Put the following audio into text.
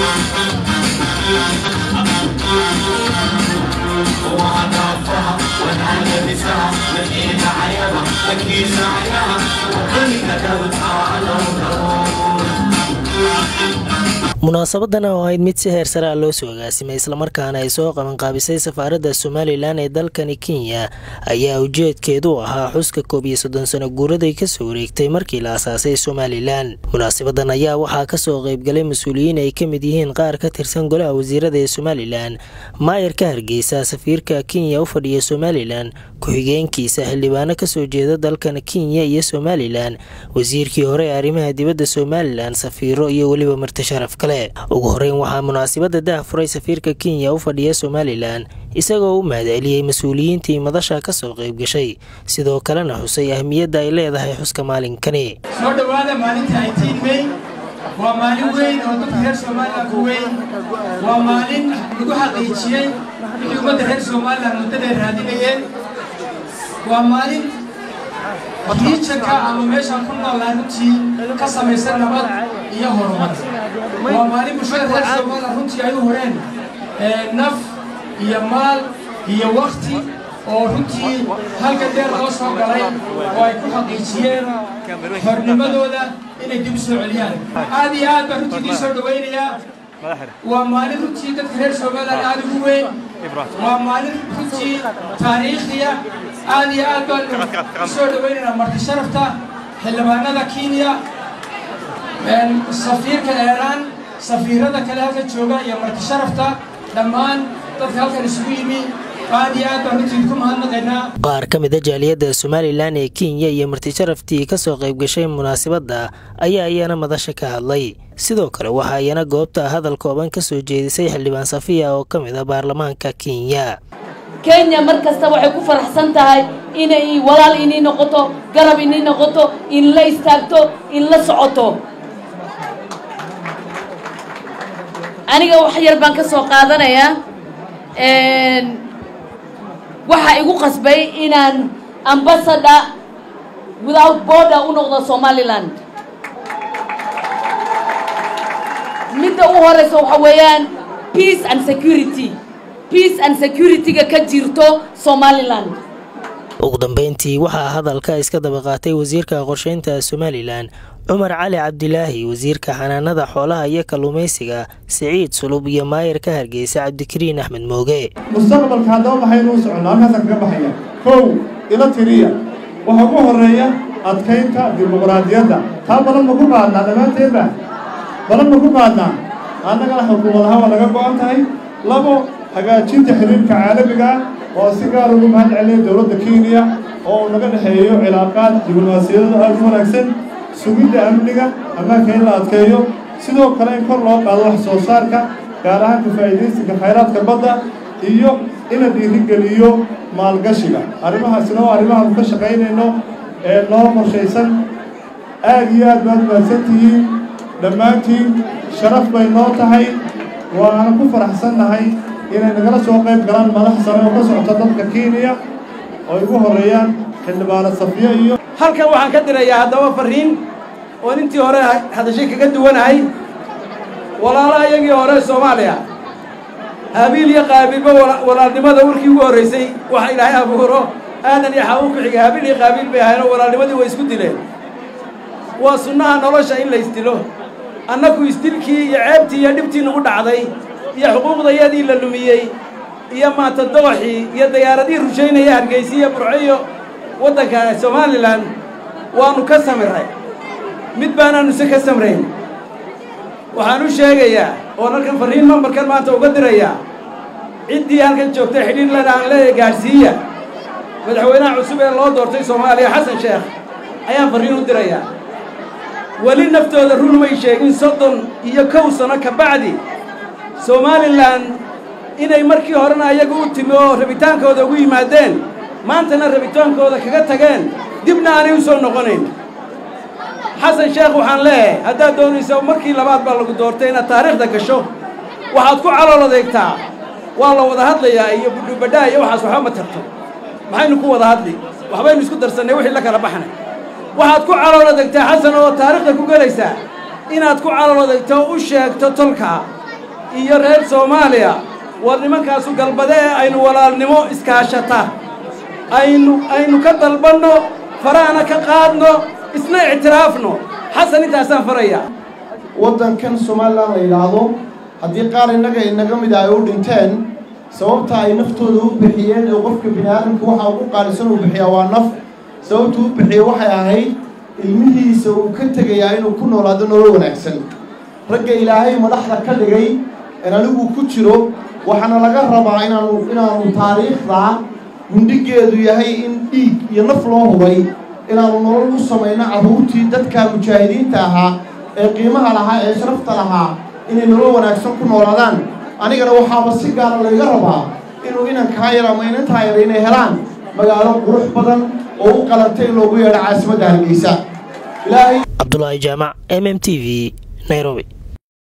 وأضعفها ونال بسها لقينا عيالها لقينا عيالها وقينا كبتها على munaasabadan oo ahayd mid si heer sare ah loo soo agaasimay islamarkaana ay soo qabanqaabisay safaaradda somalilan ee dalkani kenya ayaa ujeedkeedu ahaa xuska koob iyo soddon sano guuraday kasoo wareegtay markii la asaasay somalilan munaasabadan ayaa waxaa kasoo qaybgalay mas-uuliyiin ay ka mid yihiin qaar ka tirsan golaha wasiirada ee somalilan maayarka hargeysa safiirka kenya u fadhiya somalilan ku-xigeenkiisa xildhibaano kasoo jeeda dalkan kenya iyo somalilan wasiirkii hore ee arrimaha dibadda somalilan safiiro iyo weliba marti sharaf kale ugu horeyn waxaa munaasabada dah furay safiirka kenya u fadhiya somalilan isagoo u mahadceliyey mas-uuliyiintii madasha kasoo qayb gashay sidoo kalena xusay ahmiyadda ay leedahay xuska maalinkani soo dhowaada maalinta eighteen may waa maalin weyn oo dadka reer somalilan ku weyn waa maalin lagu xaqiijiyey wixii ummadda reer somalilan muddaday raadinayeen waa maalin riijanka ama meeshaan ku noolnahay runtii ka samaysan nabad iyo horumar waa maalin bulshada reer somalilan runtii ay u horeen naf iyo maal iyo wakti oo runtii halka dheer loo soo galay oo ay ku xaqiijiyeen xornimadooda inay dib u soo celiyaan aad iyo aad baan runtii dii soo dhawaynayaa waa maalin runtii dadka reer somalilan aad ugu weyn waa maalin runtii taariikhiya aad iyo aad baan usoo dhawaynaynaa marti sharafta xildhibaanada kenya safiirka eeraan safiirada kale halka jooga iyo marti sharafta dhammaan dadka halkan isugu yimi aad iyo aad baan runtii ku mahadnaqaynaa qaar ka mid a jaaliyadda somalilan ee kenya iyo marti sharaftii kasoo qayb gashay munaasabadda ayaa iyana madasha ka hadlay sidoo kale waxaa iyana goobta hadal kooban kasoo jeedisay xildhibaan safiya oo ka mid a baarlamaanka kenya kenya mar kasta waxay ku faraxsan tahay inay walaal inii noqoto garab inii noqoto in la istaagto in la socoto aniga wax yar baan ka soo qaadanayaa waxaa igu qasbay inaan ambassador without border u noqdo somaliland midda u horeysa waxa weeyaan peace and security peace and security-ga ka jirto somaliland ugu dambeyntii waxaa hadalka iska daba qaatay wasiirka qorsheynta somalilan cumar cali cabdilaahi wasiirka xanaanada xoolaha iyo kalluumaysiga siciid sulub iyo maayarka hargeysa cabdikariin axmed mooge mustaqbalka haddaba maxaynu u soconnaa halkaasaan kaga baxaya kow ila tiriya waxa ugu horreeya adkaynta dimuqraadiyadda taa balan ma ku qaadnaa dhammaanteedba balan ma ku qaadnaa annagana xukuumadaha waa naga go'an tahay labo hagaajinta xiriirka caalamiga ah oo si gaar ugu mahad celinaya dowladda kenya oo naga dhexeeyo cilaaqaad diblomaasiyadada aad u wanaagsan sugidda amniga ammaanka in la adkeeyo sidoo kale in kor loo qaado wax soo saarka gaar ahaan ka faa'iidaysiga khayraadka badda iyo in la dhiirigeliyo maalgashiga arrimahaasina waa arrimahaanu ka shaqaynayno ee noo qorshaysan aad iyo aad baad mahadsan tihiin dhammaantiin sharaf bay noo tahay waana ku faraxsannahay inay nagala soo qayb galaan madax sare oo ka socota dalka kenya oo ay ugu horreeyaan xildhibaano safiyo iyo halkan waxaan ka dirayaa haddaba farriin oon intii hore hadashay kaga duwanahay walaalaha iyagii hore soomaaliya haabiil iyo qaabiilba walaalnimada warkii ugu horraysay waxa ilaahay abuuro aadan iyo xawu ku xiga haabiil iyo qaabiil bay ahayn oo walaalnimadii way isku dileen waa sunnaha nolosha in la isdilo annagu isdilkii iyo ceebtii iyo dhibtii nagu dhacday iyo xuquuqdayadii la lumiyey iyo maanta doqoxii iyo dayaaradii rushaynaya hargeysa iyo burco iyo waddanka somalilan waannu ka samiray mid baanaannu se ka samrayn waxaan u sheegayaa oo halkan farriin mambarkan maanta uga dirayaa ciddii halkan joogtay xidhiir lena aan leeyahay gaadhsiiya madaxweynaha cusub ee loo doortay soomaaliya xasan sheekh ayaan farriin u dirayaa weli naftooda run may sheegin soddon iyo kow sano ka bacdi somalilan inay markii horena ayaga u timi oo rabitaankooda ugu yimaadeen maantana rabitaankooda kaga tageen dibna aanay u soo noqonayn xasan sheekh waxaan leeyahay haddaad doonaysa markii labaad baa lagu doortay inaad taariikhda gasho waxaad ku calool adeegtaa waa la wada hadlayaa iyo budhubadhaa iyo waxaas waxba ma tarto maxaynu ku wada hadli waxbaynu isku darsannay wixii la kala baxnay waxaad ku calool adeegtaa xasan oo taariikhda ku gelaysaa inaad ku calool adeegto u sheegto tolka iyo reer soomaaliya war nimankaasu galbade ee aynu walaalnimo iskaashata aynu aynu ka dalbanno farahana ka qaadno isna ictiraafno xasan intaasaan farayaa waddankan somalilan la yidhaahdo haddii qaar innaga inaga mid ah ay u dhinteen sababta ay naftooda u bixiyeen ee qofka bini aadamka waxa ugu qaalisan uu bixiyaa waa naf sababta u bixiyey waxay ahayd ilmihiisa uu ka tegayaa inuu ku noolaado nolol wanaagsan ragga ilaahay madaxda ka dhigay en anigu ku jiro waxaana laga rabaa inaanu inaanu taariikhda gundhigeedu yahay in dhiig iyo naf loo hubay inaanu nolol u samayno carruurtii dadka mujaahidiinta ahaa ee qiimaha lahaa ee sharafta lahaa inay nolol wanaagsan ku noolaadaan anigana waxaaba si gaara layga rabaa inuu inankaa yar ama inantaa yar inay helaan magaalo qurux badan oo u qalantay in loogu yeedho caasimadda hargeysa ilaahay cabdulaahi jaamac m m t v nairobi